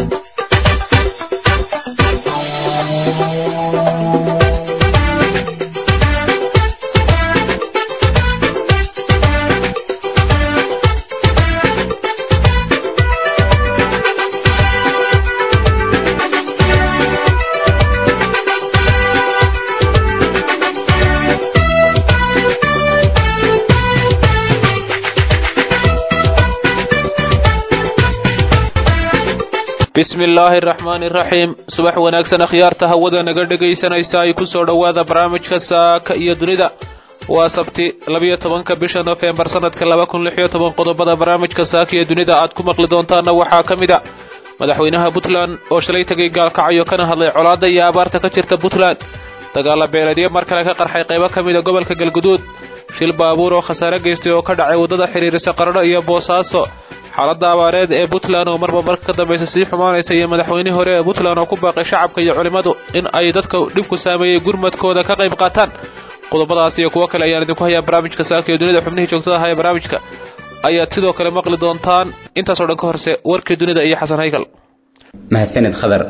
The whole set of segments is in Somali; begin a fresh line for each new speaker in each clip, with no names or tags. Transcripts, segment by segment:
bismi illaahi araxmaani iraxiim subax wanaagsan akhyaarta hawada naga dhegaysanaysa ay ku soo dhowaada barnaamijka saaka iyo dunida waa sabti labiyo tobanka bisha nofembar sanadka laba kun lix iyo toban qodobada barnaamijka saaka iyo dunida aad ku maqli doontaana waxaa ka mid a madaxweynaha puntland oo shalay tegay gaalkacyo kana hadlay colaadda iyo abaarta ka jirta puntland dagaala beeleedyo mar kale ka qarxay qaybo ka mida gobolka galguduud shil baabuur oo khasaare geystay oo ka dhacay waddada xidhiirisa qaradho iyo boosaaso xaaladda abaareed ee puntland oo marba marka ka dambaysa sii xumaanaysa iyo madaxweynihii hore ee puntland oo ku baaqay shacabka iyo culimmadu in ay dadka dhibku saameeyey gurmadkooda ka qayb qaataan qodobadaas iyo kuwo kale ayaan idinku hayaa barnaamijka saaka iyo dunida xubnihii joogtada aha ee barnaamijka ayaad sidoo kale maqli doontaan intaasoo dhan ka horse warkii dunida iyo xasan haykal
mahadsanid khadar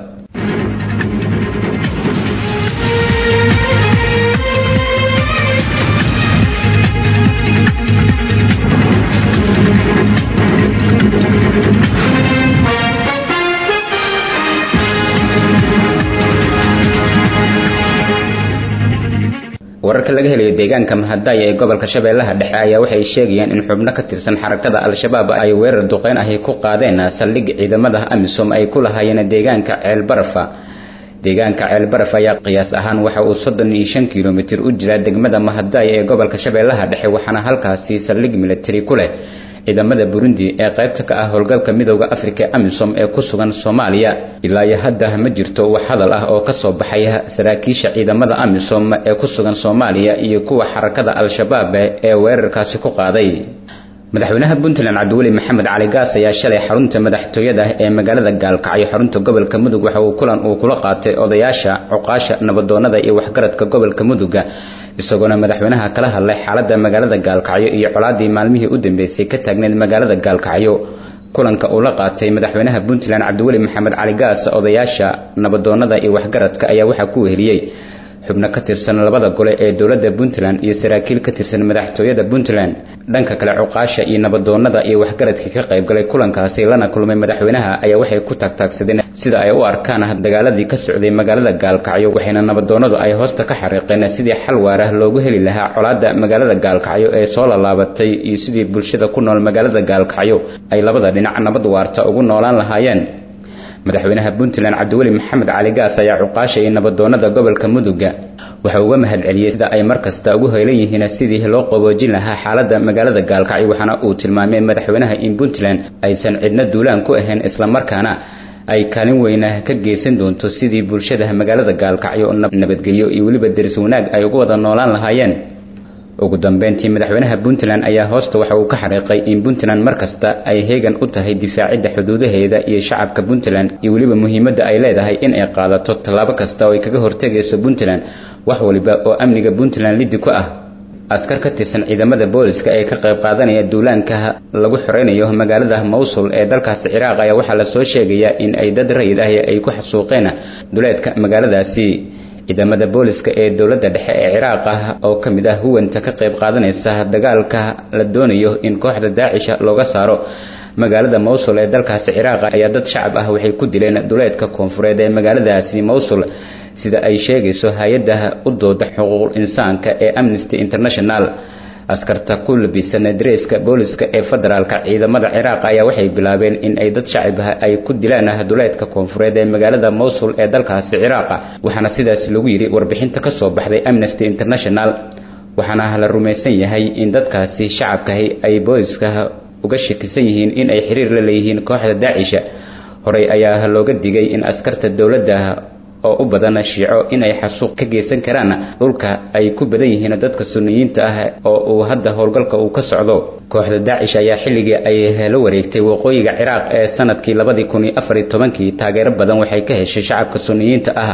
wararka laga helayo deegaanka mahadaya ee gobolka shabeellaha dhexe ayaa waxay sheegayaan in xubno ka tirsan xarakada al-shabaab ay weerar duqeyn ahi ku qaadeen saldhig ciidamada amisom ay ku lahaayeen deegaanka ceelbarafa deegaanka ceelbaraf ayaa qiyaas ahaan waxa uu soddon iyo shan kilomitir u jiraa degmada mahadaya ee gobolka shabeellaha dhexe waxaana halkaasi saldhig militari ku leh ciidamada burundi ee qaybta ka ah howlgalka midooda afrika amisom ee ku sugan soomaaliya ilaa iyo hadda ma jirto wax hadal ah oo ka soo baxay saraakiisha ciidamada amisom ee ku sugan soomaaliya iyo kuwa xarakada al-shabaab ee weerarkaasi ku qaaday madaxweynaha puntland cabdiweli maxamed cali gaas ayaa shalay xarunta madaxtooyada ee magaalada gaalkacyo xarunta gobolka mudug waxa uu kulan uu kula qaatay odayaasha cuqaasha nabadoonada iyo waxgaradka gobolka muduga isagoona madaxweynaha kala hadlay xaalada magaalada gaalkacyo iyo colaadii maalmihii u dambeysay ka taagneyd magaalada gaalkacyo kulanka uu la qaatay madaxweynaha puntland cabdiweli maxamed cali gaas odayaasha nabadoonada iyo waxgaradka ayaa waxaa ku weheliyey xubno ka tirsan labada gole ee dowladda puntland iyo saraakiil ka tirsan madaxtooyada puntland dhanka kale cuqaasha iyo nabadoonada iyo waxgaradkii ka qaybgalay kulankaasi lana kulmay madaxweynaha ayaa waxay ku taagtaagsadeen sida ay u arkaan dagaaladii ka socday magaalada gaalkacyo waxayna nabadoonadu ay hoosta ka xariiqeen sidii xal waara loogu heli lahaa colaadda magaalada gaalkacyo ee soo laalaabatay iyo sidii bulshada ku nool magaalada gaalkacyo ay labada dhinac nabad waarta ugu noolaan lahaayeen madaxweynaha puntland cabdiweli maxamed cali gaas ayaa cuqaasha iyo nabadoonada gobolka muduga waxa uga mahad celiyey sida ay markasta ugu heelan yihiin sidii loo qaboojin lahaa xaalada magaalada gaalkacyo waxaana uu tilmaamay madaxweynaha in puntland aysan cidna duulaan ku ahayn islamarkaana ay kaalin weyna ka geysan doonto sidii bulshada magaalada gaalkacyo nabadgelyo iyo weliba deris wanaag ay ugu wada noolaan lahaayeen ugu dambeyntii madaxweynaha puntland ayaa hoosta waxa uu ka xariiqay in puntland markasta ay heegan u tahay difaacidda xuduudaheeda iyo shacabka puntland iyo weliba muhiimadda ay leedahay in ay qaadato tallaabo kasta oo ay kaga hortegayso puntland wax waliba oo amniga puntland liddi ku ah askar ka tirsan ciidamada booliska ee ka qayb qaadanaya duulaanka lagu xoreynayo magaalada mawsul ee dalkaasi ciraaq ayaa waxaa lasoo sheegayaa in ay dad rayid ah ay ku xasuuqeen duleedka magaaladaasi ciidamada booliska ee dowladda dhexe ee ciraaq ah oo ka mid ah huwanta ka qayb qaadanaysa dagaalka la doonayo in kooxda daacisha looga saaro magaalada mawsul ee dalkaasi ciraaq ayaa dad shacab ah waxay ku dileen duleedka koonfureed ee magaaladaasi mawsul sida ay sheegayso hay-adda u dooda xuquuqul insaanka ee amnesty international askarta ku labisan dareeska booliska ee federaalka ciidamada ciraaq ayaa waxay bilaabeen in ay dad shacib ah ay ku dilaan duleedka koonfureed ee magaalada mawsul ee dalkaasi ciraaq waxaana sidaas lagu yidhi warbixinta ka soo baxday amnesty international waxaana la rumaysan yahay in dadkaasi shacabkahi ay booliska uga shakisan yihiin in ay xiriir la leeyihiin kooxda daacisha horey ayaa looga digay in askarta dowladda oo u badan shiico inay xasuuq ka geysan karaan dhulka ay ku badan yihiin dadka sunniyiinta ah oo uu hadda howlgalka uu ka socdo kooxda daacish ayaa xilligii ay la wareegtay waqooyiga ciraaq ee sanadkii labadii kun iyo afar iyo tobankii taageero badan waxay ka heshay shacabka sunniyiinta ah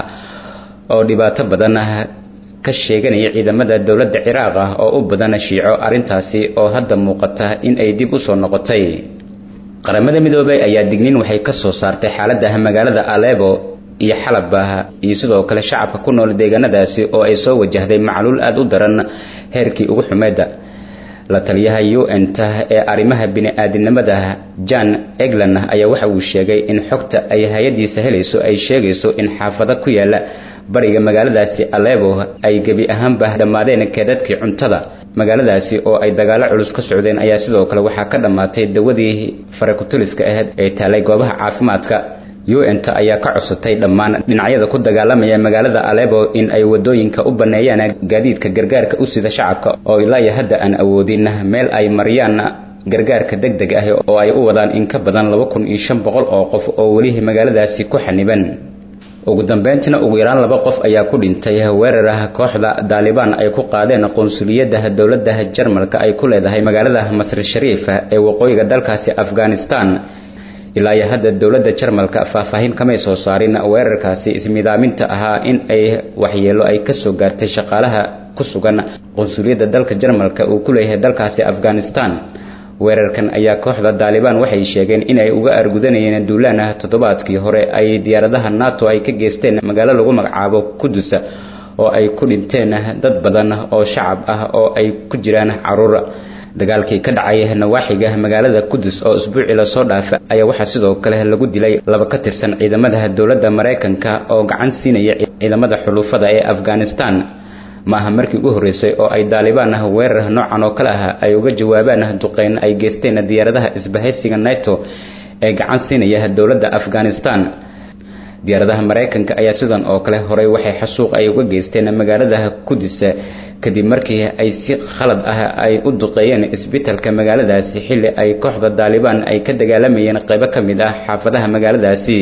oo dhibaato badan ka sheeganaya ciidamada dowladda ciraaq ah oo u badan shiico arrintaasi oo hadda muuqata in ay dib u soo noqotay qaramada midoobay ayaa digniin waxay ka soo saartay xaalada magaalada alebo iyo xalaba iyo sidoo kale shacabka ku nool deegaanadaasi oo ay soo wajahday macluul aada u daran heerkii ugu xumeeda la taliyaha un-ta ee arrimaha bini-aadinimada jan eglan ayaa waxa uu sheegay in xogta ay hay-adiisa helayso ay sheegayso in xaafado ku yaala bariga magaaladaasi alebo ay gebi ahaanba dhammaadeen keedadkii cuntada magaaladaasi oo ay dagaalo culus ka socdeen ayaa sidoo kale waxaa ka dhammaatay dawadii farakutoliska ahayd ee taalay goobaha caafimaadka un-ta ayaa ka codsatay dhammaan dhinacyada ku dagaalamaya magaalada alebo in ay wadooyinka u baneeyaan gaadiidka gargaarka u sida shacabka oo ilaa hadda aan awoodin meel ay mariyaan gargaarka deg deg ah oo ay u wadaan in ka badan laba kun iyo shan boqol oo qof oo weli magaaladaasi ku xaniban ugu dambeyntina ugu yaraan laba qof ayaa ku dhintay weerar kooxda daalibaan ay ku qaadeen qonsuliyadda dowladda jarmalka ay ku leedahay magaalada masr shariif ee waqooyiga dalkaasi afghanistan ilaa iyo hadda dowladda jarmalka faahfaahin kamay soo saarin weerarkaasi ismidaaminta ahaa in ay waxyeelo ay kasoo gaartay shaqaalaha ku sugan qonsuliyadda dalka jarmalka uu ku leeyahay dalkaasi afghanistan weerarkan ayaa kooxda daalibaan waxay sheegeen inay uga argudanayeen duulaan toddobaadkii hore ay diyaaradaha nato ay ka geysteen magaalo lagu magacaabo kudus oo ay ku dhinteen dad badan oo shacab ah oo ay ku jiraan caruur dagaalkii ka dhacay nawaaxiga magaalada kudus oo isbuucii lasoo dhaafa ayaa waxaa sidoo kale lagu dilay laba ka tirsan ciidamada dowladda maraykanka oo gacan siinaya ciidamada xuluufada ee afghanistan ma aha markii ugu horreysay oo ay daalibaan weerar noocan oo kale ah ay uga jawaabaan duqeyn ay geysteen diyaaradaha isbahaysiga nato ee gacan siinaya dowladda afghanistan diyaaradaha maraykanka ayaa sidan oo kale horey waxay xasuuq ay uga geysteen magaalada kudus kadib markii ay si khalad ah ay u duqeeyeen isbitalka magaaladaasi xilli ay kooxda daalibaan ay ka dagaalamayeen qaybo ka mid ah xaafadaha magaaladaasi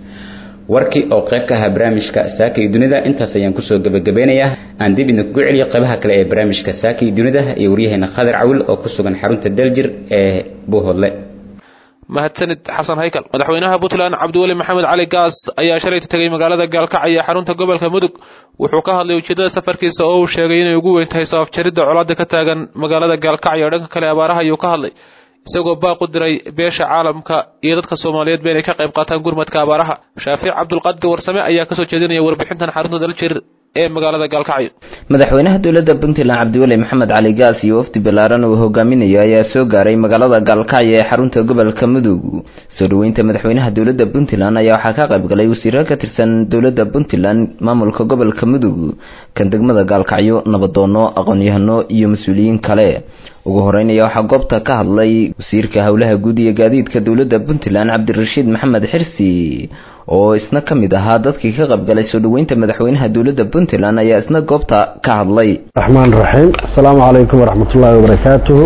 warkii oo qayb ka ahaa barnaamijka saaka iyo dunida intaas ayaan kusoo gebagabeynayaa aan dib idinkugu celiyo qaybaha kale ee barnaamijka saaka iyo dunida iyo waryaheena khadir cawil oo ku sugan xarunta daljir ee buuhoodle
mahadsanid xasan haykal madaxweynaha puntland cabdiweli maxamed cali gaas ayaa shalayta tegay magaalada gaalkacyo xarunta gobolka mudug wuxuu ka hadlay ujeedada safarkiisa oo uu sheegay inay ugu weyn tahay sabab jaridda colaada ka taagan magaalada gaalkacyo dhanka kale abaaraha ayuu ka hadlay isagoo baaq u diray beesha caalamka iyo dadka soomaaliyeedba inay ka qayb qaataan gurmadka abaaraha shaafiic cabdulqaadir warsame ayaa kasoo jeedinaya warbixintan xarunta daljir ee magaalada gaalkacyo
madaxweynaha dowladda puntland cabdiweli maxamed cali gaas iyo wafdi ballaaran uu hogaaminayo ayaa soo gaaray magaalada gaalkacyo ee xarunta gobolka mudug soo dhoweynta madaxweynaha dowladda puntland ayaa waxaa ka qayb galay wasiiro ka tirsan dowladda puntland maamulka gobolka mudug kan degmada gaalkacyo nabadoono aqoon-yahano iyo mas-uuliyiin kale ugu horeyn ayaa waxaa goobta ka hadlay wasiirka howlaha guud iyo gaadiidka dowladda puntland cabdirashiid maxamed xirsi oo isna ka mid ahaa dadkii ka qaybgalay soo dhoweynta madaxweynaha dowladda puntland ayaa isna goobta ka hadlay
raxmaan raxiim asalaamu calaykum waraxmatullaahi wabarakaatuhu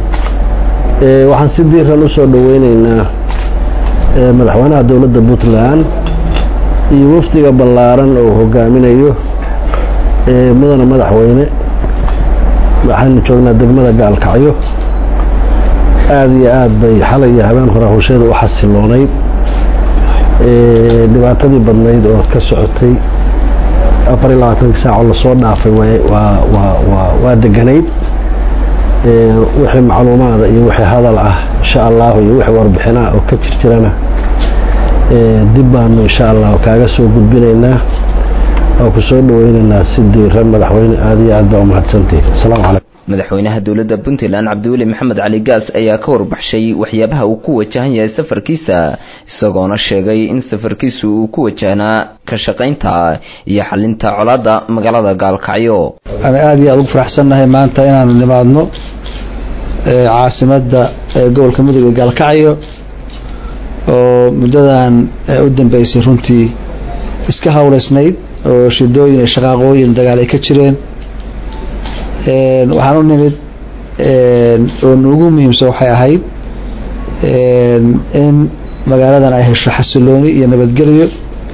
waxaan si diiran usoo dhoweyneynaa madaxweynaha dowladda puntland iyo wafdiga ballaaran oo hogaaminayo mudana madaxweyne waxaynu joognaa degmada gaalkacyo aada iyo aad bay xalay iyo habeen hore hawsheeda u xasiloonayd dhibaatadii badnayd oo ka socotay afar iyo labaatankii saaco lasoo dhaafay waa deganayd wixii macluumaada iyo wixii hadal ah insha allahu iyo wixii warbixinaa oo ka jirjirana dib baanu insha allahu kaaga soo gudbinaynaa oo ku soo dhaweynaynaa si diiran madaxweyne aada iyo aad baa umahadsantihi asalaamu calaykum
madaxweynaha dowladda puntland cabdiweli maxamed cali gaas ayaa ka warbaxshay waxyaabaha uu ku wajahan yahay safarkiisa isagoona sheegay in safarkiisu uu ku wajahnaa ka shaqaynta iyo xalinta colaadda magaalada gaalkacyo
aan aada iyo aada ugu faraxsannahay maanta inaanu nimaadno caasimadda gobolka mudug ee gaalkacyo oo muddadan u dambeysay runtii iska hawleysnayd oo shidooyin iyo shaqaaqooyin dagaal ay ka jireen waxaan u nimid oo nuugu muhiimsan waxay ahayd in magaaladan ay hesho xasilooni iyo nabadgelyo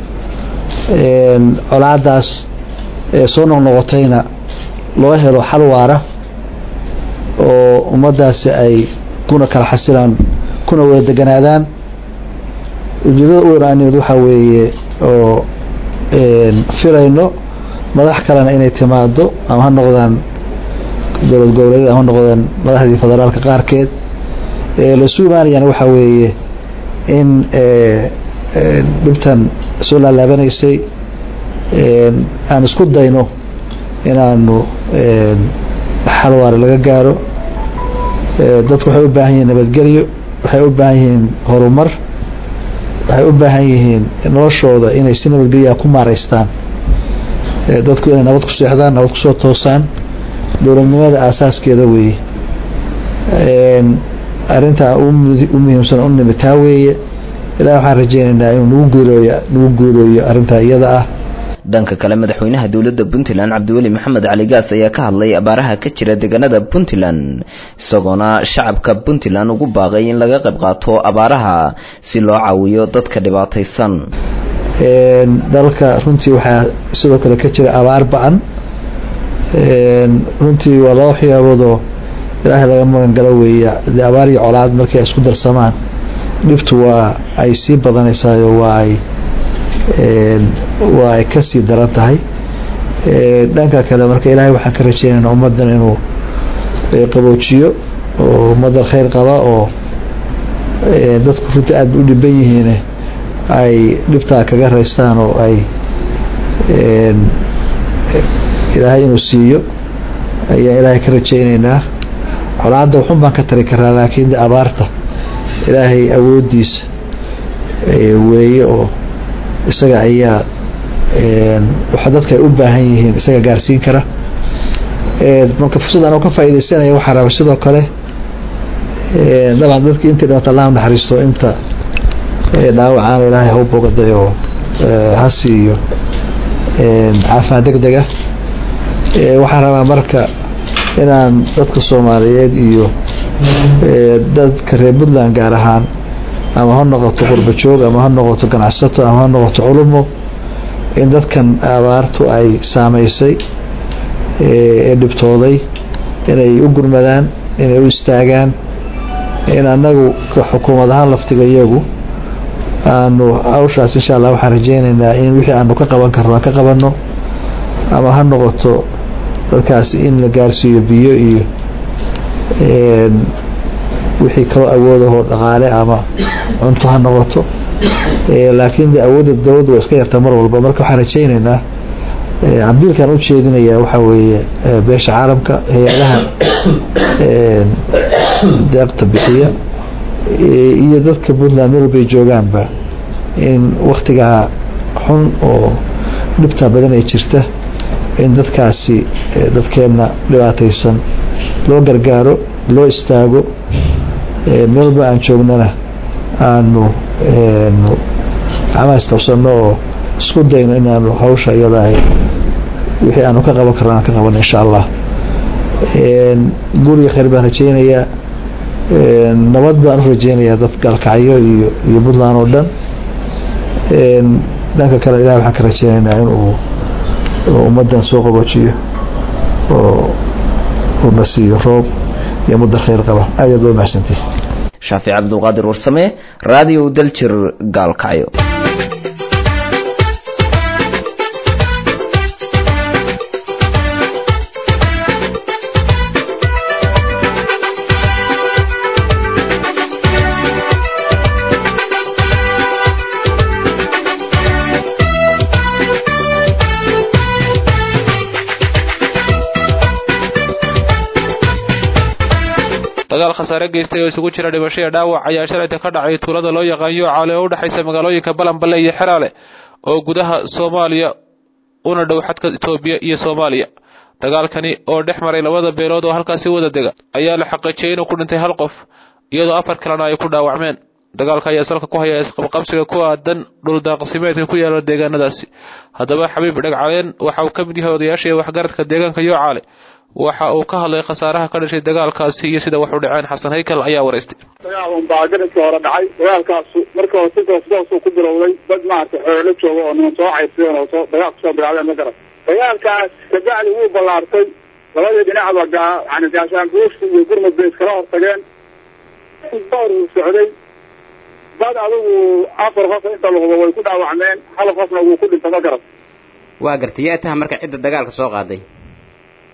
colaadaas soo noqnoqotayna loo helo xal waara oo ummaddaasi ay kuna kala xasilaan kuna wada deganaadaan ujeedada u wanaanied waxaa weeye oo filayno madax kalena inay timaado ama ha noqdaan dowlad goboleedyada ama noqdeen madaxdii federaalka qaarkeed lasu imaanayana waxa weeye in dhibtan soo laalaabanaysay aan isku dayno inaanu xal waara laga gaaro dadku waxay u baahan yihiin nabadgelyo waxay u baahan yihiin horumar waxay u baahan yihiin noloshooda inay si nabadgelyaa ku maaraystaan dadku inay nabad ku seexdaan nabad kusoo toosaan dowladnimada aasaaskeeda weeye arintaa u muhiimsan u nimid taa weeye ilahi waxaan rajeynaynaa inuu nagu guulooyo nagu guulooyo arrintaa iyada ah
dhanka kale madaxweynaha dowladda puntland cabdiweli maxamed cali gaas ayaa ka hadlay abaaraha ka jira deegaanada puntland isagoona shacabka puntland ugu baaqay in laga qayb qaato abaaraha si loo caawiyo dadka dhibaataysan
dalka runtii waxaa sidoo kale ka jira abaar ba-an runtii waa laba waxyaaboodoo ilaahay laga magan galo weeya de abaar iyo colaad markay isku darsamaan dhibtu waa ay sii badanaysaayo waa ay waa ay kasii daran tahay dhanka kale marka ilaahay waxaan ka rajeynayna ummaddan inuu qaboojiyo oo ummaddan khayr qaba oo dadku runtii aada u dhiban yihiin ay dhibtaa kaga raystaan oo ay ilaahay inuu siiyo ayaan ilaahay ka rajeyneynaa colaadda waxun baan ka tari karaa laakiin de abaarta ilaahay awooddiisa weeye oo isaga ayaa waxa dadka ay u baahan yihiin isaga gaarsiin kara marka fursad anoo ka faaidaysanaya waxaa raba sidoo kale daban dadki intii dhimata allah naxariisto inta dhaawacaana ilaahay hau bogaday oo ha siiyo caafimaad deg dega waxaan rabaa marka inaan dadka soomaaliyeed iyo dadka reer puntland gaar ahaan ama ha noqoto qurba joog ama ha noqoto ganacsato ama ha noqoto culumo in dadkan abaartu ay saameysay ee dhibtooday inay u gurmadaan inay u istaagaan in anagu xukuumad ahaan laftiga iyagu aanu hawshaas insha allah waxaan rajeyneynaa in wixii aanu ka qaban karno aan ka qabanno ama ha noqoto dadkaasi in la gaarsiiyo biyo iyo wixii kaloo awoodahoo dhaqaale ama cunto ha noqoto laakiin de awoodda dowladda waa iska yartaa mar walba marka waxaan rajeyneynaa cambiilkan ujeedinaya waxaa weeye beesha caalamka hay-adaha deeqta bixiya iyo dadka puntland meel walbay joogaanba in waktigaa xun oo dhibtaa badan ay jirta in dadkaasi dadkeenna dhibaataysan loo gargaaro loo istaago meel walba aan joognana aanu gacmaha istabsanno oo isku dayno inaanu hawsha iyada ahay wixii aanu ka qaban karno aan ka qabano insha allah guriga khayr baan rajeynayaa nabad baan u rajeynayaa dad galkacyo iyo iyo puntland oo dhan dhanka kale ilahi waxaan ka rajeynaynaa inuu ummaddan soo qaboojiyo oo una siiyo roob iyo mudda khayr qaba aad aad waa mahadsantihi
shaafic cabdulqaadir warsame raadiyo daljir gaalkacyo
dagaal khasaare geystay oo isugu jira dhimasho iyo dhaawac ayaa shalayta ka dhacay tuulada loo yaqaanyo caale oo u dhexaysa magaalooyinka balanballe iyo xeraale oo gudaha soomaaliya una dhow xadka itoobiya iyo soomaaliya dagaalkani oo dhex maray labada beelood oo halkaasi wada dega ayaa la xaqiijiyey inuu ku dhintay hal qof iyadoo afar kalena ay ku dhaawacmeen dagaalka ayaa salka ku haya isqabqabsiga ku aadan dhuldaaqsimeedka ku yaala deegaanadaasi haddaba xabiib dhegcaleen waxa uu ka mid yahay odayaashii waxgaradka deegaanka yoocaale waxa uu ka hadlay khasaaraha ka dhashay dagaalkaasi iyo sida wax u dhaceen xasan haykal ayaa waraystay
dagaal unbaa garankii hore dhacay dagaalkaasu marka hore si toos toosuu ku bilowday dad maaragtay xoolo jooga oo niman soo caydsadeen oo soo dagaal kusoo bilaabeen ma garan dagaalkaas kabacdi wuu ballaartay labadii dhinacba gaa yani gaashaan buushka iyo gurmud bay iskala hortageen door uu socday dad adigu afar qof inta lahubo way ku dhaawacmeen hal qofna wuu ku dhintay ma garan
waa gartay yaa taha marka cidda dagaalka soo qaaday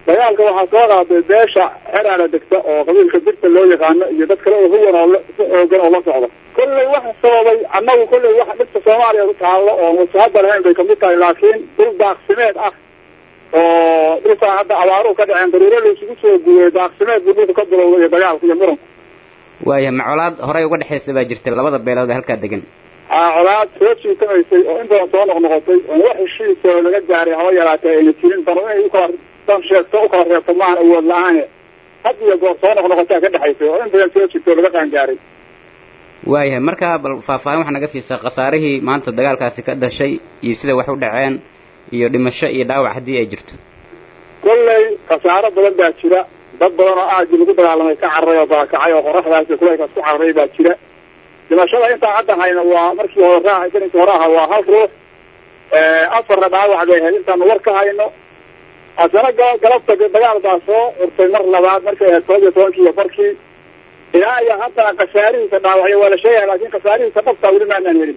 dagaalka waxaa soo qaaday beesha xeraala degta oo qabiilka birta loo yaqaano iyo dad kale oo huwan oo si xoogan oo la socda kolley waxa sababay annagu kolley waxa dhibta soomaaliya ku taallo oo wasahada lahayn bay kamid tahay laakiin dhul daaqsimeed ah oo dhulkaan hadda abaaruhu ka dhaceen daruuro la isugu soo guuriyey daaqsimeed buu dhulka ka bilowday iyo dagaalka iyo muranku
waaya ma colaad horey uga dhexaysa baa jirta labada beelood ee halkaa degan
aa colaad soo jiitamaysay oo in badan soo noqnoqotay oo wax heshiisa oo laga gaaray haba yaraatee ayna jirin dano inay ukala dan sheegto ukala reebto maahan awood la-aane had iyo goor soo noqnoqotaa ka dhexaysay oo in badan soo jirta oo laga qaangaaray
waayahay markaa bal faahfaahin waxaa naga siisaa khasaarihii maanta dagaalkaasi ka dhashay iyo sida wax u dhaceen iyo dhimasho iyo dhaawac haddii ay jirto
kolley khasaaro badan baa jira dad badan oo aagii lagu dagaalamay ka cararay oo baakacay oo qoraxdaas iyo kuleylkaas ku cararay baa jira dhimashada intaan hadda hayno waa markii hore raa daninka hore aha waa hal ruux afarna dhaawac bay ahayd intaanu war ka hayno haddana ga- galabta dagaal baa soo urtay mar labaad markay ahayd toban iyo tobankii iyo barkii ilaa iyo haddana khasaarihiisa dhaawacyo waa la sheegaya laakin khasaarihiisa dhabtaa weli maanaan helin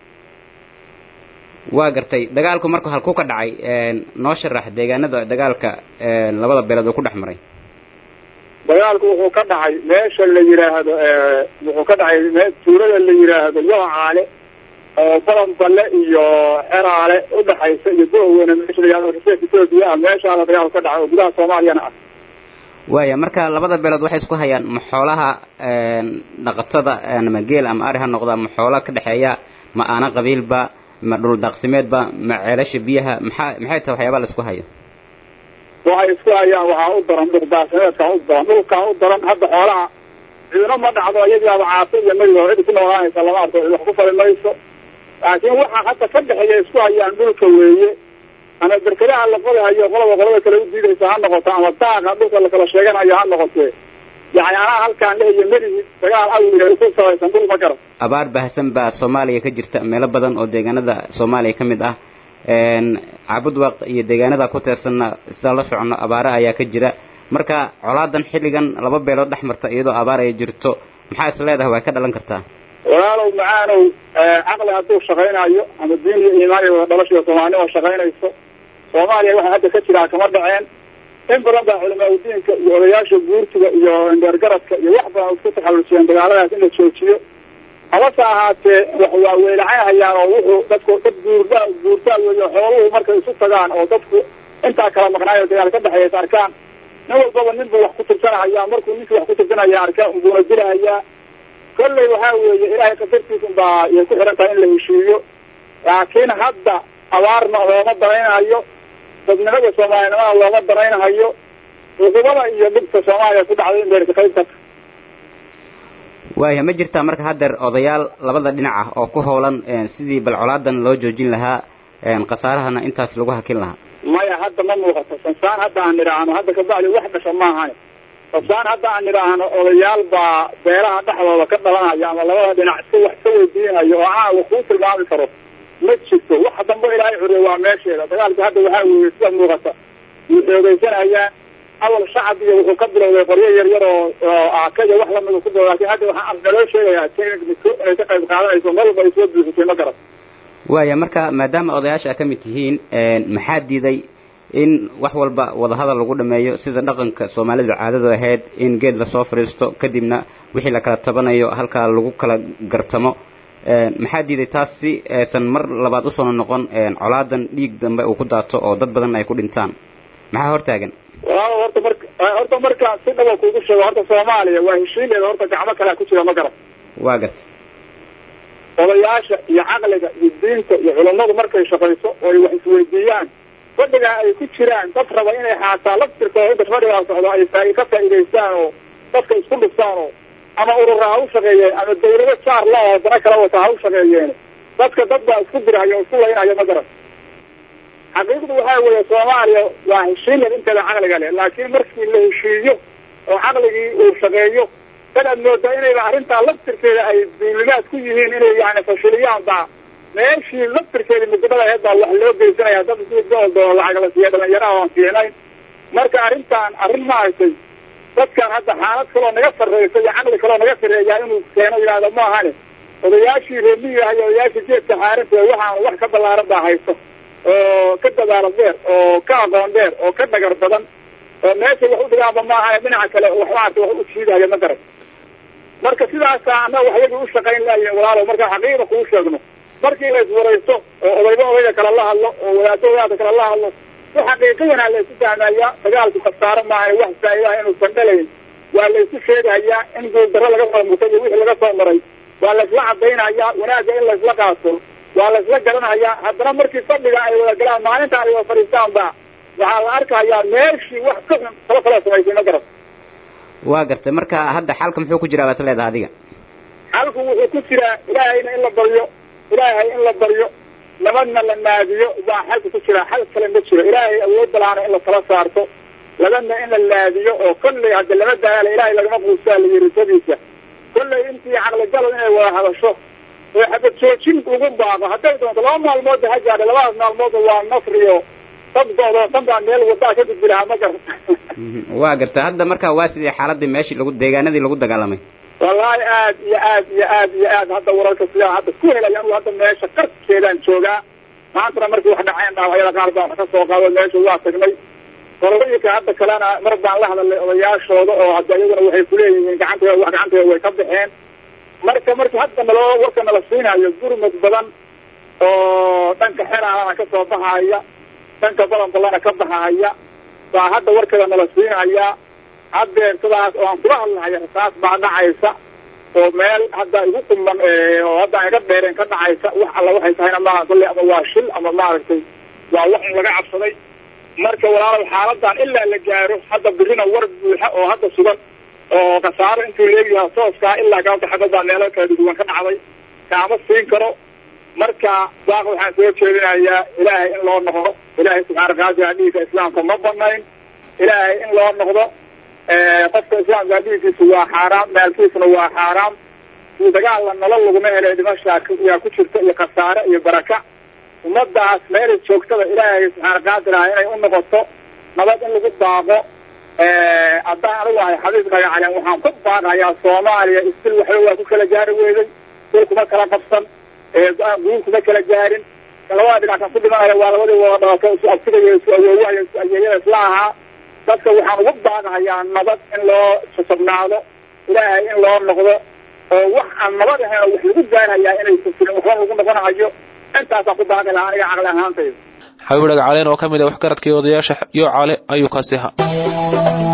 waa gartay dagaalku marku halku ka dhacay noo sharax deegaanada dagaalka labada beelood oo ku dhex maray
dagaalku wuxuu ka dhacay meesha la yidhaahdo wuxuu ka dhacay me tuulada la yidhaahdo yocaale oo balan balle iyo xeraale udhaxaysa iyo dohweyne meesha la yihahdo reseef ethoopia ah meeshaada dagaalku ka dhacay oo gudaha soomaaliyana ah
waaya marka labada beelood waxay isku hayaan ma xoolaha dhaqatada ama geel ama ari ha noqda ma xoola ka dhexeeya ma aana qabiilba ma dhul daaqsimeedba ma ceelasha biyaha maxaa maxay tahay waxyaabaa la isku hayo
waxay isku hayaan waxaa u daran dhuldaaqsimeedkaa u daran dhulkaa u daran hadda xoolaha cidina ma dhacdo iyagaaba caafi iyo mayigo cidi ku noolaanaysa lama arko cid wax ku fali mayso laakiin waxa hadda ka dhexeeya isku hayaan dhulka weeye ama berkadaha la qodihayo qolaba qolada kale u diidaysa ha noqoto ama daaqa dhulka lakala sheeganayo ha noqotee yani anaa halkaan lehiyo melihid dagaal awliya ku sabaysan dhul ma garan
abaar baahsan baa soomaaliya ka jirta meelo badan oo deegaanada soomaaliya ka mid ah caabudwaq iyo deegaanada ku teersanna sida la socono abaare ayaa ka jira marka colaadan xilligan laba beelood dhex marta iyadoo abaar ay jirto maxaa is leedahay way ka dhalan kartaa
walaalow macaanow caqli hadduu shaqaynayo ama diin iyo iimaan iyo wada dhalashiyo soomaalinimo shaqaynayso soomaaliya waxa hadda ka jiraa kama dhaceen in badan baa culamaa udiinka iyo odayaasha guurtiga iyo indheergaradka iyo wax badan isku taxallusiyeen dagaaladaas in la joojiyo habase ahaatee wax waa weelacayhayaan oo wuxuu dadku dad guurda guurtaa weeyo xooluhu markay isu tagaan oo dadku intaa kala maqnaayo dagaal ka dhexeeya is arkaan nin walbaba nin buu wax ku tirsanahaya markuu ninkii wax ku tirsanaya arkaan unbuuna dilahayaa kolley waxaa weeye ilaahay qadartiisun baa yay ku xihan tahay in la heshiiyo laakiin hadda abaarna looma danaynayo dadnimada soomaalinimada looma danaynahayo cuqubada iyo dhibka soomaaliya ku dhacday in beerka qayb karta
waaya ma jirtaa marka haddeer odayaal labada dhinac ah oo ku howlan sidii bal colaadan loo joojin lahaa khasaarahana intaas lagu hakin lahaa
maya hadda ma muuqato sansaan hadda aan nidhaahno hadda kabacdi wax dhasha maahan sansaan hadda aan nidhaahno odayaal baa beelaha dhexdooda ka dhalanaya ama labada dhinac si wax ka weydiinayo oo caawa kuu tilmaami karo ma jirto waxa dambe ilaahay curiyo waa meesheeda dagaalka hadda waxaa weeye sida muuqata wuu xoogeysanayaan awal shacab iyo wuxuu ka bilowday qoryo yar yar oo oo aakaya wax lamida ku bilowday lakin hadda waxaa naloo sheegayaa technic inay ka qayb qaadanayso meel walba ay soo buuxisay ma garan
waaya marka maadaama odayaasha ka mid tihiin maxaa diiday in wax walba wadahadal lagu dhameeyo sida dhaqanka soomaalidu caadadu ahayd in geed lasoo fadhiisto kadibna wixii la kala tabanayo halkaa lagu kala gartamo maxaa diiday taas si aysan mar labaad usoo noqon colaadan dhiig dambe uu ku daato oo dad badan ay ku dhintaan maxaa hortaagan
walaalo horta marka horta markaan si dhaba kugu sheego horta soomaaliya waa heshiineeda horta gacmo kalea ku jira ma garan
waa gas
odayaasha iyo caqliga iyo diinta iyo culammadu markay shaqayso oo ay wax isweydiiyaan fadhigaa ay ku jiraan dad raba inay xaataa laftirkooda inta fadhigaa socdo ay faa ka faa'iidaystaan oo dadka isku dhiftaan oo ama urura ha u shaqeeyeen ama dawlado jaar la oo dana kala wata ha u shaqeeyeen dadka dad baa isku dirhayo o isku laynayo ma garan xaqiiqdu waxaa weeye soomaaliya waa heshiinad inteeda caqliga leh laakiin markii la heshiiyo oo caqligii uu shaqeeyo dad aad moodaa inayba arrintaa laftirkeeda ay duulimaad ku yihiin inay yani fashiliyaan baa meeshii laftirkeeda midnimada aheed baa wax loo geysanaya dad si dool doolo lacag la siiya dhalinyaraha aan fiicnayn marka arrintan arrin ma aragtay dadkan hadda xaalad kaloo naga sarreysa iyo caqli kaloo naga sarreeyaa inuu keeno yidhahdo ma ahane odayaashii reemiyiga iyo odayaashii geedka xaarinta waxaan wax ka ballaaran baa haysto oo ka dadaalo dheer oo ka aqoon dheer oo ka dhagar badan oo meeshay wax u dhigaanba maaha dhinaca kale wax maarata wax u jiidaya ma garan marka sidaasa annaga waxyagii u shaqayn lahayen walaalow marka xaqiiqa kuu sheegno markii la iswaraysto oo odayba odayga kale la hadlo oo wadaado wadaada kale la hadlo si xaqiiqiyanaa la isu fahmayaa dagaalku khasaaro maaha wax faa'idaha inuusan dhalayn waa la isu sheegahayaa in guuldarro laga soo murtay iyo wixii laga soo maray waa la isla cadaynayaa wanaagga in la isla qaato waa la isla garanayaa haddana markii fadhiga ay wada galaan maalinta ay wada fadhiistaanba waxaa la arkayaa meeshii wax ka xun kala kala samaysay ma garan
waa gartay marka hadda xalka muxuu ku jiraa baad leedahay adiga
xalku wuxuu ku jiraa ilaahayna in la baryo ilaahay in la baryo nabadna la naadiyo baa xalka ku jiraa xal kale ma jiro ilaahay awoodda laana in la tala saarto labadna in la laadiyo oo kolley hadda lama daaala ilaahay lagama quusaa la yiri sadiisa kolley intii caqligalo inay wada hadasho oo xabad joojin ugu baaqo hadday doonto laba maalmoodba ha gaadha labadaas maalmoodba waa nasriyo dadkooda tan baa meel wadaa ka gudbi lahaa ma garan
waa gartay hadda marka waa sidii xaaladii meeshii lagu deegaanadii lagu dagaalamay
wallahi aad iyo aad iyo aad iyo aad hadda wararka sidaan hadda ku helay anu hadda meesha qarkeedaan joogaa maantana markii wax dhaceen dhaawacyada qaar baan wax ka soo qaado meesha waa tagnay qolooyinka hadda kalena mar baan la hadalnay odayaashooda oo hadda iyaguna waxay kuleeyihiin gacantooda wax gacantooda way ka baxeen marka marka hadda naloo warka nala siinayo gurmad badan oo dhanka xeraana ka soo baxaya dhanka balanbalana ka baxaya baa hadda warkeeda nala siinaya haddeer sidaas oo aan kula hadlahaya rasaas baa dhacaysa oo meel hadda igu quman oo hadda aan iga dheereen ka dhacaysa wax alla waxay tahayna maaha kolley ama waa shil ama maaragtay waa wax un laga cabsaday marka walaalow xaaladan ilaa la gaaro hadda birina war buuxa oo hadda sugan oo khasaaro intuu leegyahay tooskaa ilaa gaabta xabadbaa meelo kala duwan ka dhacday kaama siin karo marka waaq waxaan soo jeedinayaa ilaahay in loo noqdo ilaahay subxaana qaadira dhiigka islaamka ma banayn ilaahay in loo noqdo qofka islaamka dhiigkiisa waa xaaraam maalkiisuna waa xaaraam si dagaalna nolol laguma helay dhimashaa yaa ku jirta iyo khasaare iyo baraka ummadaas meelay joogtada ilaahay subxaana qaadiraha inay u noqoto nabad in lagu daaqo haddaan anigu ahay xabiib dhagacaleen waxaan ku baaqayaa soomaaliya istil waxba waa ku kala gaari weyday sil kuma kala qabsan guul kuma kala gaarin labada dhinac kan ku dhimanaya waa labadii wada dhalatay isu absigayo isu awoowahayo isu ayeeyada isla ahaa dadka waxaan ugu baaqahayaa nabad in loo sasabnaado ilaahay in loo noqdo oo wax aan nabad ahayn oo wax lagu gaarhayaa inaysan jirin waxba lagu noqonahayo intaasaan ku baaqi lahaa aniga caqli ahaantayda
xabiib dhagacaleen oo ka mid ah waxgaradkii odayaasha iyo cale ayuu kaasi ahaa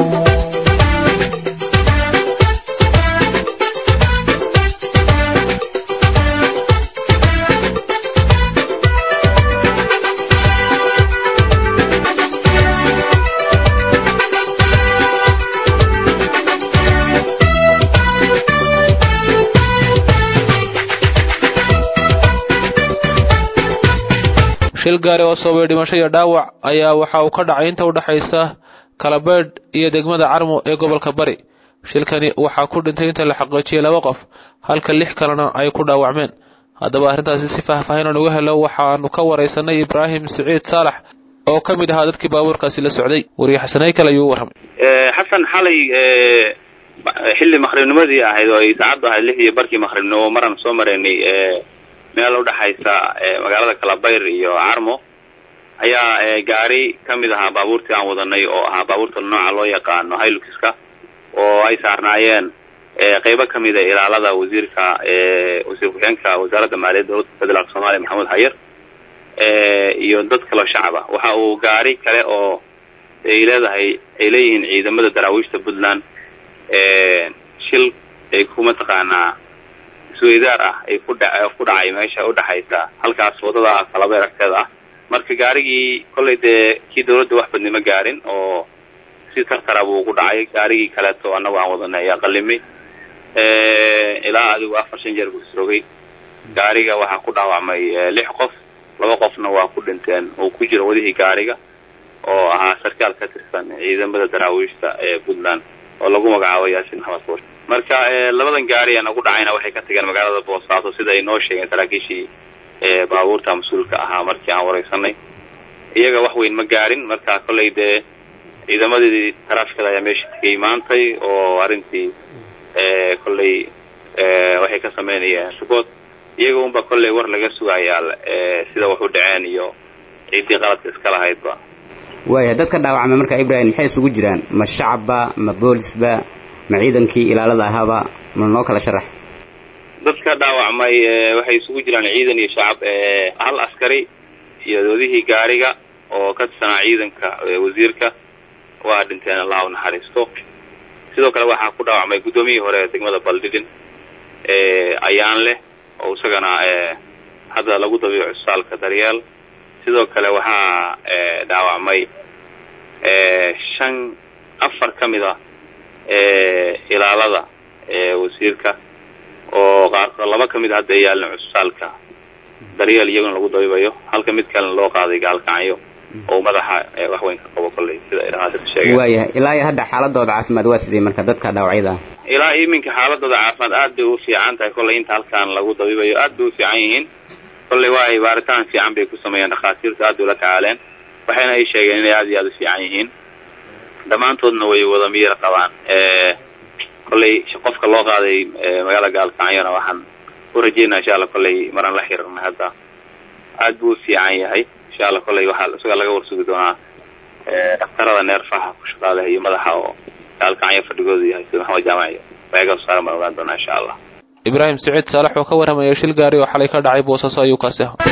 shil gaari oo sababay dhimasho iyo dhaawac ayaa waxa uu ka dhacay inta udhexaysa kalabeedh iyo degmada carmo ee gobolka bari shilkani waxaa ku dhintay inta la xaqiijiyey laba qof halka lix kalena ay ku dhaawacmeen haddaba arrintaasi si faahfaahin aan uga helo waxaanu ka waraysanay ibraahim siciid saalax oo ka mid ahaa dadkii baabuurkaasi la socday wariye xasanay kale ayuu u warramay
xasan xalay xilli maqribnimadii ahayd oo ay saacaddu ahayd lix iyo barkii maqribnimo maraan soo maraynay meel udhexaysa magaalada kalabayr iyo carmo ayaa gaari kamid ahaa baabuurtii aan wadanay oo ahaa baabuurta nooca loo yaqaano hiluxka oo ay saarnaayeen qeybo kamida ilaalada wasiirka wasiir ku-xigeenka wasaaradda maaliyadda dowladda federaalk soomaaliya maxamed hayar iyo dad kaloo shacab ah waxa uu gaari kale oo ay leedahay ay leeyihiin ciidamada daraawiishta puntland shil ay ku mataqaanaa isweydaar ah ay ku dha ku dhacay meesha udhexaysa halkaas wadada kalabeer agteeda ah marka gaarigii kollay dee kii dawladda wax badnimo gaarin oo si tartara buu ku dhacay gaarigii kaleeto annagu aan wadanay ayaa qalimay ilaa adigu afar shan jeer buu isrogay gaariga waxaa ku dhaawacmay lix qof laba qofna waa ku dhinteen oo ku jira wadihii gaariga oo ahaa sarkaal ka tirsan ciidamada daraawiishta ee puntland oo lagu magacaabo yaasin maxamed buur marka labadan gaari aan ugu dhacayna waxay ka tageen magaalada boosaaso sida ay noo sheegeen saraakiishii baabuurta mas-uulka ahaa markii aan wareysanay iyaga wax weyn ma gaarin marka kollay dee ciidamadii taraafikada ayaa meesha tegay maantay oo arrintii kollay waxay ka sameynayeen support iyaga unba kollay war laga sugayaa sida wax u dhaceen iyo ciiddii qaladka iska lahaydba
waaya dadka dhaawacmay marka ibrahim maxay isugu jiraan ma shacabba ma boolisba ma ciidankii ilaalada ahaaba ma noo kala sharax
dadka dhaawacmay waxay isugu jiraan ciidan iyo shacab hal askari iyo doodihii gaariga oo ka tirsanaa ciidanka wasiirka waa dhinteen allah u naxariisto sidoo kale waxaa ku dhaawacmay guddoomiyihii hore ee degmada baldhidhin ayaan leh oo isagana hadda lagu dabiico cusbitaalka daryeel sidoo kale waxaa dhaawacmay shan afar ka mid ah ilaalada wasiirka oo qaarkood laba ka mid a hadda yaalin cusbitaalka daryeel iyaguna lagu dabiibayo halka mid kalena loo qaaday gaalkacyo oo madaxa wax weyn ka qabo kolley sida ay dhakhaatiirta sheegeen
waayahay ilaa iyo hadda xaaladooda caafimaad waa sidee marka dadka dhaawacyada ah
ilaa iminka xaaladooda caafimaad aad bay u fiican tahay kolley inta halkaan lagu dabiibayo aad bay u fiican yihiin kolley waay baaritaan fiican bay ku sameeyeen dhakhaatiirtu aad bay ula tacaaleen waxayna ay sheegeen inay aad iyo aad u fiican yihiin dhammaantoodna way wada miyir qabaan kolley qofka loo qaaday magaala gaalkacyona waxaan u rajeynaa insha alla kolley maraan la xiriirna hadda aad buu u fiican yahay insha alla kolley waxaa isaga laga warsugi doonaa dhaktarada neerfaha ku shaqaaleha iyo madaxa oo gaalkacyo fadhigoodu yahay sida maxamed jaamac wayaga saaran baan ogaan doonaa insha allah
ibraahim saciid saalax oo ka warramaya shil gaari oo xalay ka dhacay boosaaso ayuu kaasi ahaa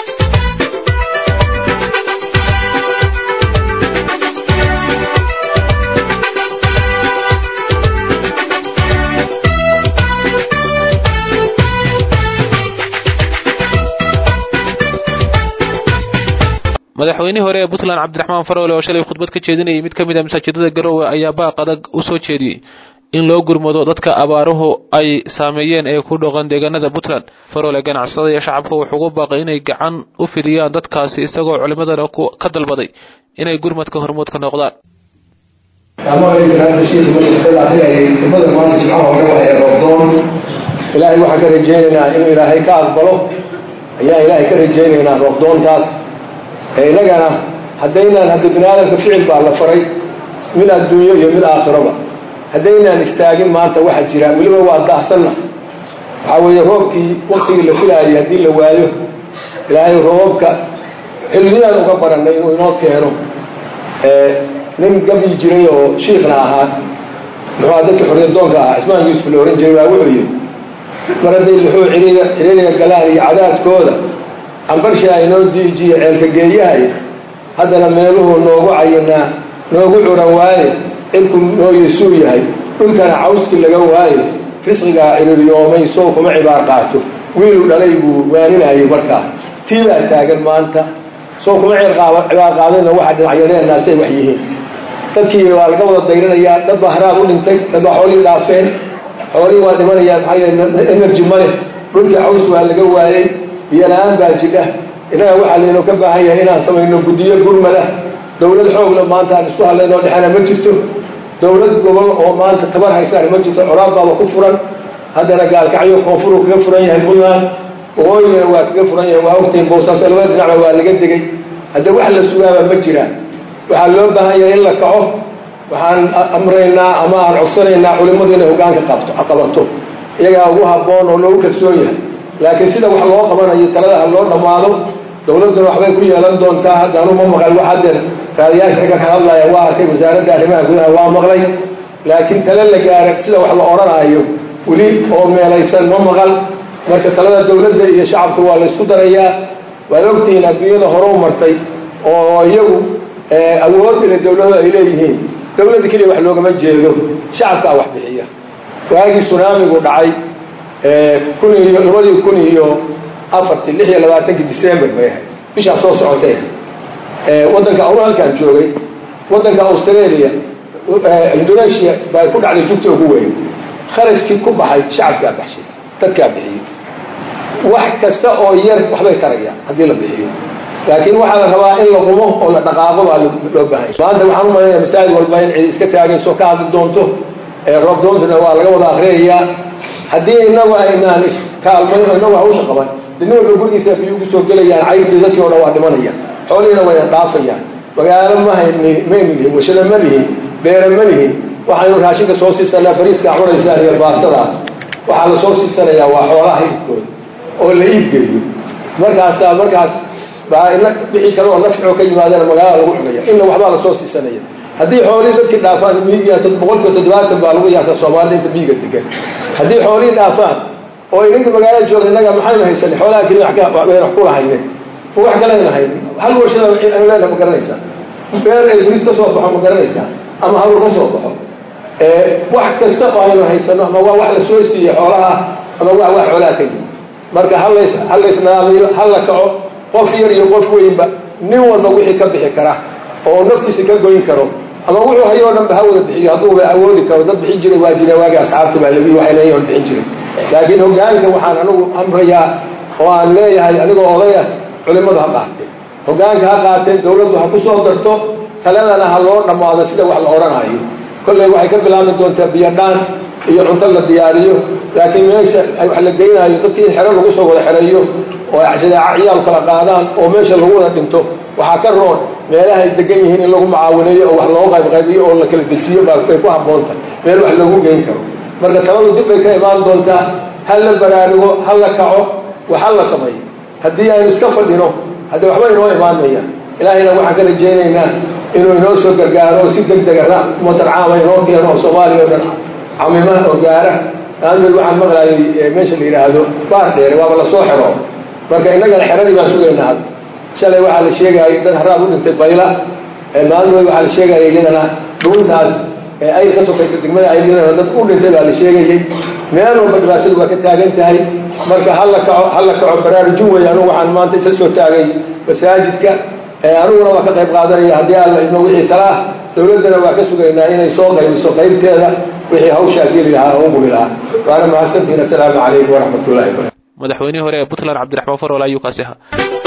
madaxweynihii hore ee puntland cabdiraxmaan faroole oo shalay khudbad ka jeedinayay mid ka mid a masaajidada garowe ayaa baaq adag u soo jeediyey in loo gurmado dadka abaaruhu ay saameeyeen ee ku dhaqan deegaanada puntland faroole ganacsada iyo shacabka wuxuu ugu baaqay inay gacan u fidiyaan dadkaasi isagoo culimadana ka dalbaday inay gurmadka hormuud ka noqdaan
ilaahay waxaan ka rajaynaynaa inuu ilaahay ka aqbalo ayaa ilaahay ka rajaynaynaa roobdoontaas innagana haddaynaan hadda bini aadamka ficil baa la faray mid adduunyo iyo mid aakhiraba haddaynaan istaagin maanta waxa jira weliba waa daahsanna waxaa weeye roobkii waktigii la filaayay haddii la waayo ilaahay roobabka xilliyaan uga baranay inuu inoo keeno nin gabyi jiray oo shiikhna ahaa muxua dadka xorriyadoonka ahaa cismaan yuusuf la ohan jiray waa wuxuu yidhi mar hadday luxuu ciriga ciriiriga galaan iyo cadaadkooda cambarshaa inoo diijiye ceelka geeyahay haddana meeluhu noogu cayinaa noogu curan waaye cirku noo yeesuu yahay dhulkana cawskii laga waaye risqigaa ciriiryoomay sow kuma cibaar qaato wiilu dhalay buu waaninayay markaa tii baa taagan maanta sow kuma cibaar qaadayna waxa dhinacyadeennaasay wax yihiin dadkii waa laga wada dayranayaa dad baa haraab u dhintay dad baa xoolihii dhaafeen xoolihii waa dhimanayaan maxaa yeele energy male dhulkii caws waa laga waayey biyo la-aan baa jidha innaga waxaa laynoo ka baahan yahay inaan samayno guddiyo gurmada dawlad xoogla maanta aan isku hadlaynoo dhexena ma jirto dawlad gobol oo maanta tabar haysaan ma jirto coraab baaba ku furan haddana gaalkacyo koonfuruu kaga furan yahay puntland waqooyigana waa kaga furan yahay waa ogtahay boosaaso labada dhinacba waa laga degay hadda wax la sugaaba ma jiraan waxaa loo baahan yahay in la kaco waxaan amraynaa ama aan codsanaynaa culimmadu inay hogaanka qabto qabato iyagaa ugu habboon oo loogu kalsoon yahay laakiin sida wax loo qabanayo talada ha loo dhammaado dawladduna waxbay ku yeelan doontaa haddaanu ma maqal wax haddeer raadiyaasha ragga ka hadlaya waa arkay wasaaradda arrimaha gudaha waa maqlay laakiin tale la gaara sida wax la odhanaayo weli oo meelaysan ma maqal marka talada dawladda iyo shacabka waa laysku darayaa waad ogtihiin adduunyada horeu martay oo iyagu awood ila dawladu ay leeyihiin dawladda keliya wax loogama jeedo shacabkaa wax bixiya waagii sunaamigu dhacay kun iyo labadii kun iyo afartii lix iyo labaatankii december bay ahayd bishaa soo socotay waddanka awra halkaan joogay waddanka australia indonesia baa ku dhacday jugta ugu weyn kharashkii ku baxay shacabkaa baxshay dadkaa bixiyey wax kasta oo yar waxbay tarayaan haddii la bixiyo laakiin waxaa la rabaa in la qumo oo la dhaqaaqo baa loo baahanya maanta waxaan u malaynaya masaajid walba in cid iska taagayso ka hadli doonto roob doontana waa laga wada akriyayaa haddii inagu aynaan iskaalmay oo inagu hawsha qaban nin walba gurigiisa biyuu kusoo gelayaan cayrtii dadkii o dhan waa dhimanayaan xoolihiina wayna dhaafayaan magaalo ma hayni maynu lihin washada ma lihin beera ma lihin waxaynu raashinka soo siisanaa bariiskaa cunaysaan iyo baastadaas waxaa la soo siisanayaa waa xoolaha hilibkooda oo la iibgeeyo markaasaa markaas baa ina wixii kale oo nafcoo ka yimaadeen magaalada lagu cunaya inna waxbaa lasoo siisanaya haddii xoolihii dadkii dhaafaan miyiga boqolkiiba toddobaatan baa lagu yaasa soomaalida inta miyiga degan haddii xoolihii dhaafaan oo idinka magaalada jooga innaga maxaynu haysanay xoolaha keliya wayna wax kula haynen wax kalena haynin hal warshada aynu leena ma garanaysaa beer ay guris ka soo baxo ma garanaysaa ama hawl ka soo baxo wax kasta oo aynu haysano ama waa wax lasoo siiyey xoolaha ama waa wax xoolaha ka yimi marka halays halaysnaamiyo hala kaco qof yar iyo qof weynba nin walba wixii ka bixi kara oo naftiisa ka goyn karo ama wuxuu hayo o dhan ba ha wada bixiyo hadduuba awoodi karo dad bixin jiray waa jira waagi asxaabta baa labi waxay leeyihin on bixin jiray laakiin hogaanka waxaan anigu amrayaa oo aan leeyahay anigoo odaya culimadu ha qaatee hogaanka ha qaatee dawladdu ha ku soo darto taladana ha loo dhammaado sida wax la odhanayo kolley waxay ka bilaabi doontaa biyadhaan iyo cunto la diyaariyo laakiin meesha wax la geynayo dadkii in xero lagu soo wada xereeyo oo shadaaca ciyaal kala qaadaan oo meesha lagu wada dhinto waxaa ka roon meelahay degan yihiin in lagu mucaawineeyo oo wax loo qaybqaybiyo oo la kala dejiyo bay ku habboonta meel wax loogu geyn karo marka taladu dib bay ka imaan doontaa ha la baraarugo ha la kaco wax ha la sameeyo haddii aynu iska fadhino haddii waxba inoo imaanayaan ilaahayna waxaan ka rajaynaynaa inuu inoo soo gargaaro oo si deg dega ummadan caama inoo keeno oo soomaaliya oo dhan camimaha oo gaara aamil waxaan maqlayay meesha la yidhaahdo baar dheere waaba lasoo xero marka innagana xeradii baan sugaynaa hadda shalay waxaa la sheegayay dad haraab u dhintay bayla maalmood waxaa la sheegaya iyadana dhuuntaas ay ka sokaysa degmada aydinana dad u dhintay baa la sheegayey meel walba dhibaatadu waa ka taagan tahay marka hala kaco hala kaco baraarujin wey anugu waxaan maanta isa soo taagay masaajidka aniguna waa ka qayb qaadanaya haddii alla ino wixii talaa dawladdana waa ka sugaynaa inay soo qaybiso qaybteeda wixii hawshaa geli lahaa oo uguli lahaa waana mahadsantihin assalaamu calaykum waraxmat ullahi barakatu
madaxweynihii hore ee puntland cabdiraxmaan farol ayuu kaasi ahaa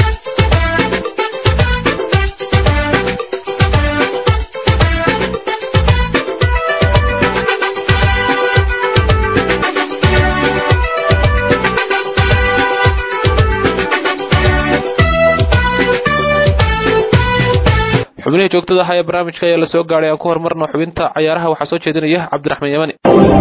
xubnihii joogtada ahaa ee barnaamijka ayaa la soo gaadhay aan ku horumarno xubinta cayaaraha waxaa soo jeedinaya cabdiraxmaan yamani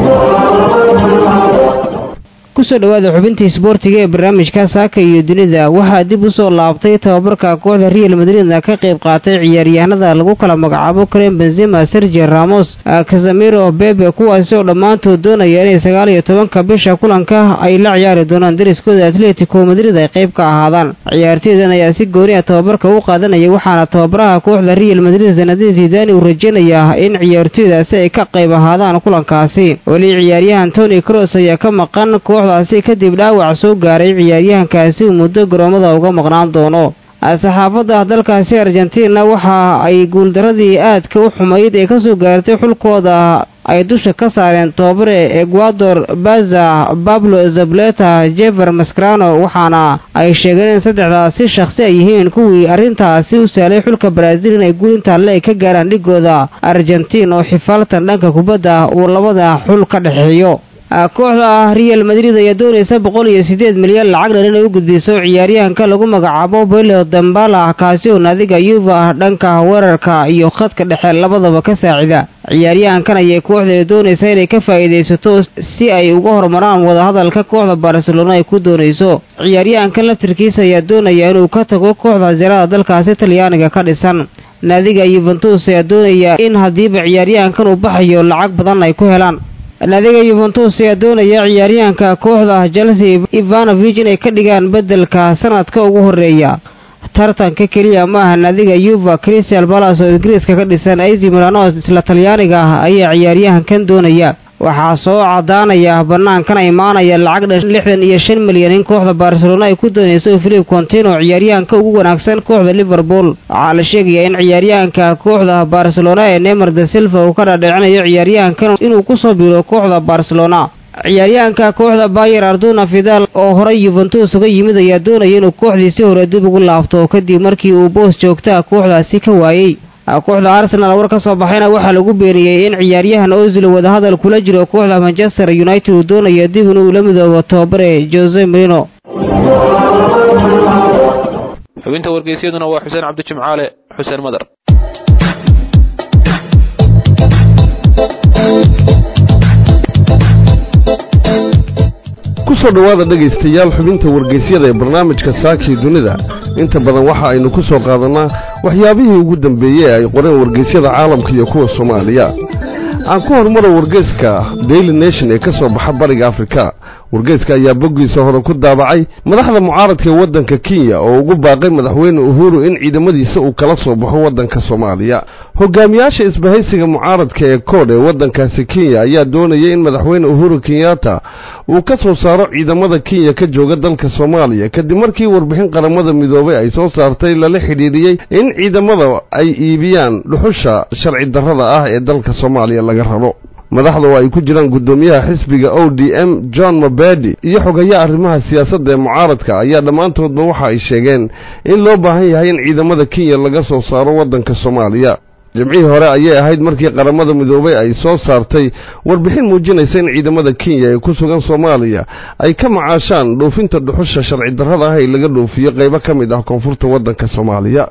kusoo dhowaada xubintii isboortiga ee barnaamijka saaka iyo dunida waxaa dib u soo laabtay tababarka kooxda real madridna ka qayb qaatay ciyaaryahanada lagu kala magacaabo karen benzema sergio ramos casamiro bebe kuwaasi oo dhammaantood doonaya inay sagaal iyo tobanka bisha kulanka ay la ciyaari doonaan dariskooda atletico madrid ay qayb ka ahaadaan ciyaartooydan ayaa si gooni a tababarka u qaadanaya waxaana tababaraha kooxda real madrid sanadiin zidani uu rajeynayaa in ciyaartooydaasi ay ka qayb ahaadaan kulankaasi weli ciyaaryahan tony cross ayaa ka maqan kooxdaasi kadib dhaawac soo gaaray ciyaaryahankaasi uu muddo garoomada uga maqnaan doono saxaafadda dalkaasi argentina waxa ay guuldaradii aadka u xumayd ee kasoo gaartay xulkooda ay dusha ka saareen tobabare ecuador baza pablo zableta jefer mascarano waxaana ay sheegeen in saddexdaasi shakhsi ay yihiin kuwii arrintaasi u sahlay xulka brazil inay guul intaale ay ka gaaraan dhigooda argentin oo xifaaltan dhanka kubadda uu labada xul ka dhexeeyo kooxda real madrid ayaa doonaysa boqol iyo siddeed milyan lacag dhan inay u gudbiso ciyaaryahanka lagu magacaabo belo dambala kaasi oo naadiga yuva dhanka weerarka iyo khadka dhexe labadaba ka saacida ciyaaryahankan ayay kooxdeeda doonaysa inay ka faa'iidaysato si ay uga horumaraan wadahadalka kooxda barcelona ay ku doonayso ciyaaryahankan laftirkiisa ayaa doonaya inuu ka tago kooxda zerada dalkaasi talyaaniga ka dhisan naadiga yuventus ayaa doonaya in haddiiba ciyaaryahankan uu baxayo lacag badan ay ku helaan naadiga yuventus ayaa doonaya ciyaaryahanka kooxda chelsea ivanovich inay ka dhigaan beddelka sanadka ugu horeeya tartanka keliya ma aha naadiga yuva crystal balas oo ingiriiska ka dhisan ac milanos isla talyaaniga ah ayaa ciyaaryahankan doonaya waxaa soo cadaanaya banaankan imaanaya lacag dhan lixdan iyo shan milyan in kooxda barcelona ay ku doonayso philip contino ciyaaryahanka ugu wanaagsan kooxda liverpool waxaa la sheegayaa in ciyaaryahanka kooxda barcelona ee nemer de silva uu ka dhaadhicinayo ciyaaryahankan inuu kusoo biiro kooxda barcelona ciyaaryahanka kooxda bayer arduna fidal oo horey yuventus uga yimid ayaa doonaya inuu kooxdiisi hore dib ugu laabto kadib markii uu boos joogta kooxdaasi ka waayey kooxda arsenal war ka soo baxayna waxaa lagu beeniyey in ciyaaryahan ozil wadahadal kula jiro kooxda manchester united uu doonaya dib inuu la midoobo tababare jose marino
xubinta wargeysyaduna waa xuseen cabdi jimcaale xuseen madar
kusoo dhowaada dhegaystayaal xubinta wargeysyada ee barnaamijka saakii dunida inta badan waxa aynu ku soo qaadanaa waxyaabihii ugu dambeeyey ee ay qoreen wargeysyada caalamka iyo kuwa soomaaliya aan ku horumaro wargeyska daily nation ee ka soo baxa bariga afrika wargeyska ayaa boggiisa hore ku daabacay madaxda mucaaradka ee waddanka kenya oo ugu baaqay madaxweyne uhuru in ciidamadiisa uu kala soo baxo waddanka soomaaliya hogaamiyaasha isbahaysiga mucaaradka ee koodh ee waddankaasi kenya ayaa doonaya in madaxweyne uhuru kenyatta uu ka soo saaro ciidamada kenya ka jooga dalka soomaaliya kadib markii warbixin qaramada midoobay ay soo saartay lala xidhiidhiyey in ciidamada ay iibiyaan dhuxusha sharci darrada ah ee dalka soomaaliya laga rabo madaxda oo ay ku jiraan guddoomiyaha xisbiga o d m john mabadi iyo xogayaa arrimaha siyaasadda ee mucaaradka ayaa dhammaantoodba waxa ay sheegeen in loo baahan yahay in ciidamada kenya laga soo saaro waddanka soomaaliya jimcihii hore ayay ahayd markii qaramada midoobay ay soo saartay warbixin muujinaysa in ciidamada kenya ee ku sugan soomaaliya ay ka macaashaan dhoofinta dhuxusha sharci darrada ah ee laga dhoofiyo qaybo ka mid ah koonfurta waddanka soomaaliya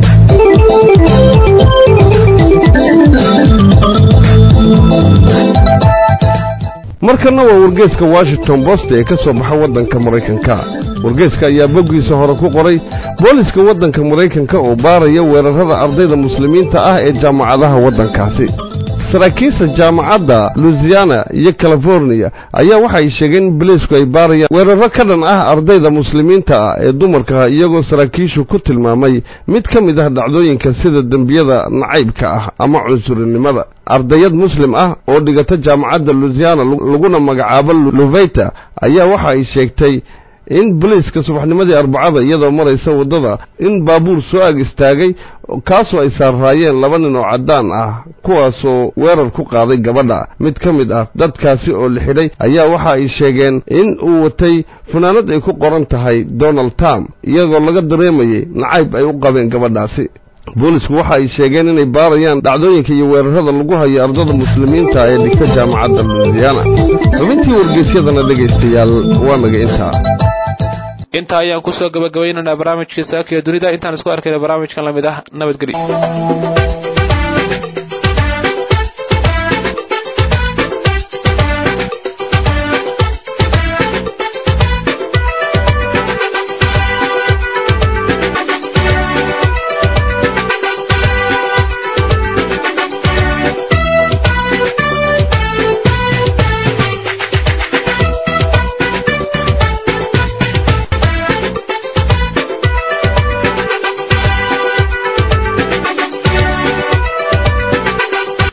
markana waa wargeeska washington post ee ka soo baxa waddanka maraykanka wargeeska ayaa boggiisa hore ku qoray booliska waddanka maraykanka oo baaraya weerarada ardayda muslimiinta ah ee jaamacadaha waddankaasi saraakiisha jaamacadda luisiana iyo californiya ayaa waxa ay sheegeen in boliisku ay baarayaan weeraro ka dhan ah ardayda muslimiinta ah ee dumarka iyagoo saraakiishu ku tilmaamay mid ka mid ah dhacdooyinka sida dembiyada nacaybka ah ama cunsurinimada ardayad muslim ah oo dhigata jaamacadda luisiana laguna magacaabo luveyta ayaa waxa ay sheegtay in boliiska subaxnimadii arbacada iyadoo maraysa waddada in baabuur soo ag istaagay kaasoo ay saarraayeen laba nin oo caddaan ah kuwaasoo weerar ku qaaday gabadha mid ka mid ah dadkaasi oo la xidhay ayaa waxa ay sheegeen in uu watay funaanad ay ku qoran tahay donald trump iyagoo laga dareemayay nacayb ay u qabeen gabadhaasi boolisku waxa ay sheegeen inay baarayaan dhacdooyinka iyo weerarada lagu hayo ardada muslimiinta ee dhigta jaamacadda luisiana xubintii wargeysyadana dhegaystayaal waa naga intaa
intaa ayaan kusoo gabagabaynaynaa barnaamijkii saakiyo dunida intaan isku arkayna barnaamijkan lamid ah nabadgelyo